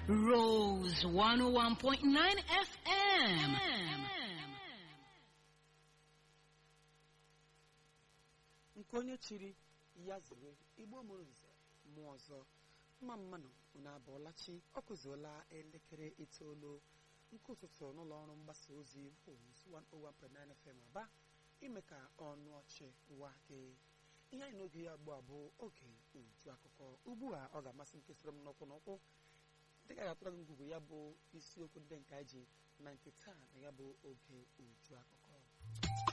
Rose 101.9 FM. nke onye chiri ya zere igbo mụrụ nze mmụọ ọzọ mma mmanụ unu abụọlachi ọ kụzuola elekere itoolu nke ụtụtụ n'ụlọ ọrụ mgbasa ozi Rose 101.9 FM aba ime ka ọnụ ọchị wa gị ihe anyị n'oge ya gbụ abụ oge uju akụkọ ugbu a ọ ga-amasị nke soro m n'ụkwụ n'ụkwụ dịka a ga-atụrụ gị ngwugwu ya bụ isiokwu ndị nke anyị ji na nke taa na ya bụ oge uju akụkọ